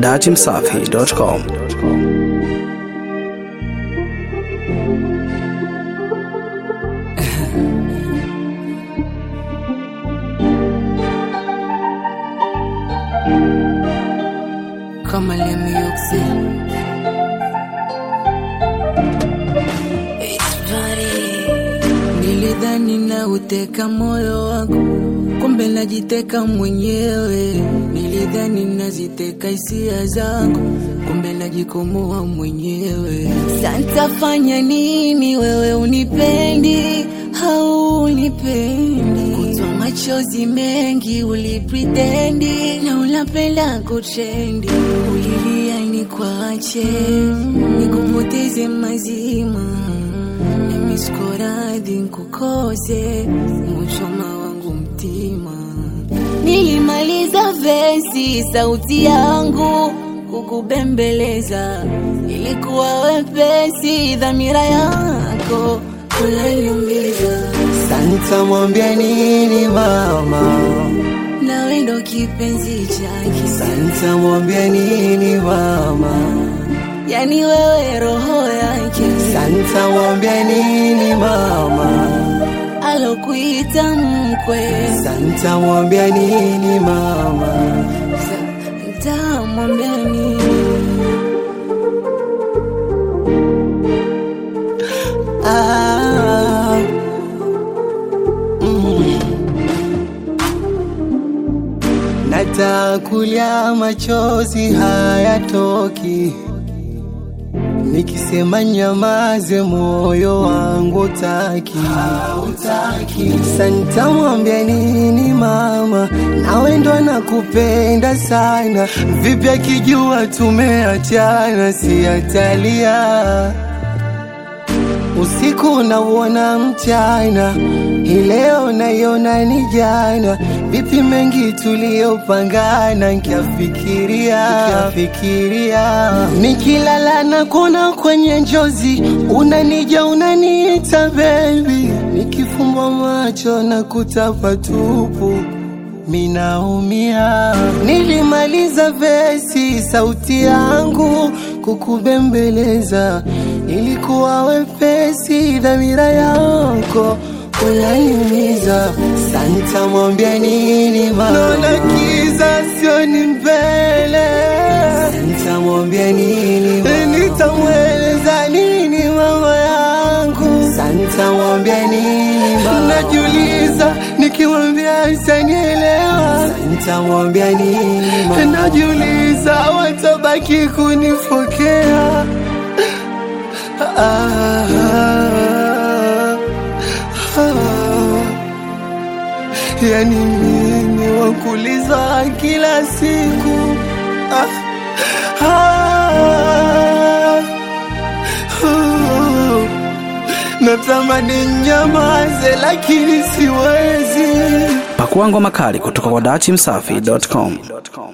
datimsafi.com. Kama Lemmy Yoxi. Nilidhani na uteka moyo wako, kumbe najiteka mwenyewe. Nilidhani naziteka hisia zako, kumbe najikomoa mwenyewe. Santafanya nini wewe unipendi au unipendi? Kutwa machozi mengi ulipretendi na unapenda kutrendi, ulilia nikwache nikupoteze mazima nami siko radhi nkukose muchoma wangu mtima. Nilimaliza vesi sauti yangu kukubembeleza, ilikuwa wepesi dhamira yako kunaniumiza. Santa mwambia nini mama? Nawe ndo kipenzi chake, Santa mwambia nini mama? yani wewe roho yake, Santa mwambia nini mama? alokuita mkwe, Santa mwambia nini mama? ntamwambia nini? Ah, mm. Natakulia machozi hayatoki, nikisema nyamaze, moyo wangu utaki, hautaki. Santa mwambia nini mama? Nawe ndo nakupenda sana, vipi akijua tumeachana, si atalia Usiku nauona mchana, hii leo naiona ni jana. Vipi mengi tuliyopangana, nkiafikiria nkiafikiria, nikilala na kuona kwenye njozi, unanija unaniita baby, nikifumba macho na kutapa tupu minaumia. Nilimaliza vesi, sauti yangu kukubembeleza, ilikuwa wepesi, dhamira yako unaniumiza. Santa mwambia nini mama? Naona kiza sioni mbele. Santa mwambia nini mama? Nitamweleza nini mama yangu? Santa mwambia nini mama? Najiuliza nikimwambia sanielewa. Santa mwambia nini mama? Najiuliza watabaki kunifokea. Ah, ah, ah. Yani mimi wakuliza kila siku ah, ah, ah. Natamani nyamaze lakini siwezi. Pakua ngoma kali kutoka kwa datimsafi.com.